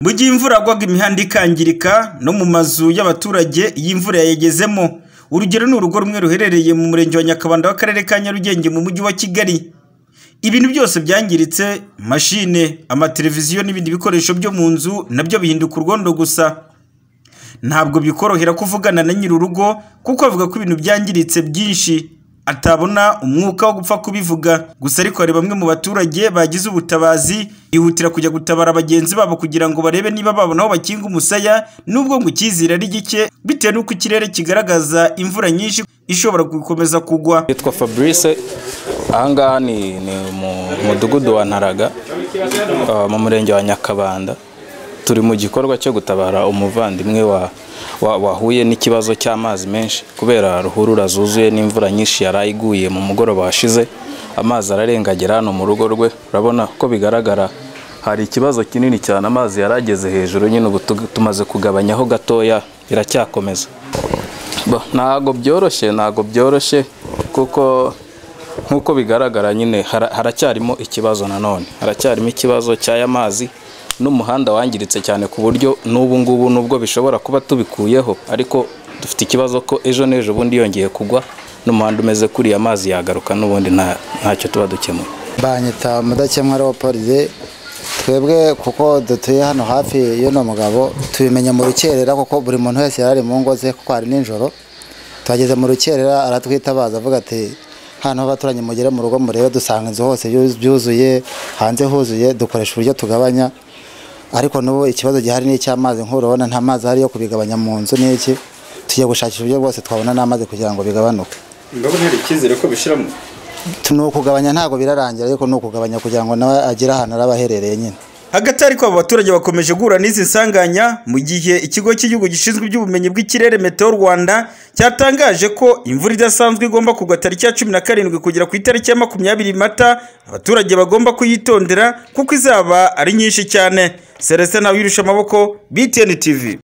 Mu gihe imvura yagwaga imihanda ikangirika no mu mazu y'abaturage iyo imvura yayigezemo, urugero ni urugo rumwe ruherereye mu Murenge wa Nyakabanda w'Akarere ka Nyarugenge mu Mujyi wa Kigali. Ibintu byose byangiritse mashine, amateleviziyo n'ibindi bikoresho byo mu nzu na byo bihinduka urwondo gusa. Ntabwo bikorohera kuvugana na nyiri urugo kuko avuga ko ibintu byangiritse byinshi atabona umwuka wo gupfa kubivuga, gusa ariko hari bamwe mu baturage bagize ubutabazi bihutira kujya gutabara bagenzi babo kugira ngo barebe niba babona aho bakinga umusaya nubwo ngo icyizere ari gike bitewe n'uko ikirere kigaragaza imvura nyinshi ishobora gukomeza kugwa. Yitwa Fabrice ahangaha ni ni mu mudugudu wa Ntaraga ah, mu murenge wa Nyakabanda turi mu gikorwa cyo gutabara umuvandimwe wa wa- wahuye n'ikibazo cy'amazi menshi kubera ruhurura zuzuye n'imvura nyinshi yari iguye mu mugoroba washize amazi ararengagira hano mu rugo rwe urabona ko bigaragara hari ikibazo kinini cyane amazi yarageze hejuru nyine ubu tu- tumaze kugabanyaho gatoya iracyakomeza Bo, ntago byoroshye ntago byoroshye kuko nk'uko bigaragara nyine hara- haracyarimo ikibazo nanone haracyarimo ikibazo cy'aya mazi n'umuhanda wangiritse cyane ku buryo n'ubu ngubu nubwo bishobora kuba tubikuyeho ariko dufite ikibazo ko ejo n'ejo bundi yongeye kugwa n'umuhanda umeze kuriya mazi yagaruka n'ubundi nta- ntacyo tuba dukemura banyita mudakemwa leopold twebwe kuko dutuye hano hafi y'uno mugabo tubimenya mu rukerera kuko buri muntu wese yari ari mu ngo ze kuko hari nijoro tuhageze mu rukerera aratwitabaza avuga ati hano abaturanyi mugere mu rugo murebe dusanga inzu hose yu- byuzuye hanze huzuye dukoresha uburyo tugabanya ariko n'ubu ikibazo gihari ni icy'amazi nk'uru urabona nta mazi ahari yo kubigabanya mu nzu n'iki tujya gushakisha uburyo bwose twabona n'amazi kugira ngo bigabanuke Ingabo ntari icyizere ko bishiramo. ni ukugabanya ntabwo birarangira ariko ni ukugabanya kugira ngo nawe agere ahantu araba aherereye nyine Hagati ariko abo baturage bakomeje guhura n'izi nsanganya mu gihe ikigo cy'igihugu gishinzwe iby'ubumenyi bw'ikirere Meteo Rwanda cyatangaje ko imvura idasanzwe igomba kugwa tariki ya cumi na karindwi kugera ku itariki ya makumyabiri Mata abaturage bagomba kuyitondera kuko izaba ari nyinshi cyane Celestin Ntawirusha amaboko BTN TV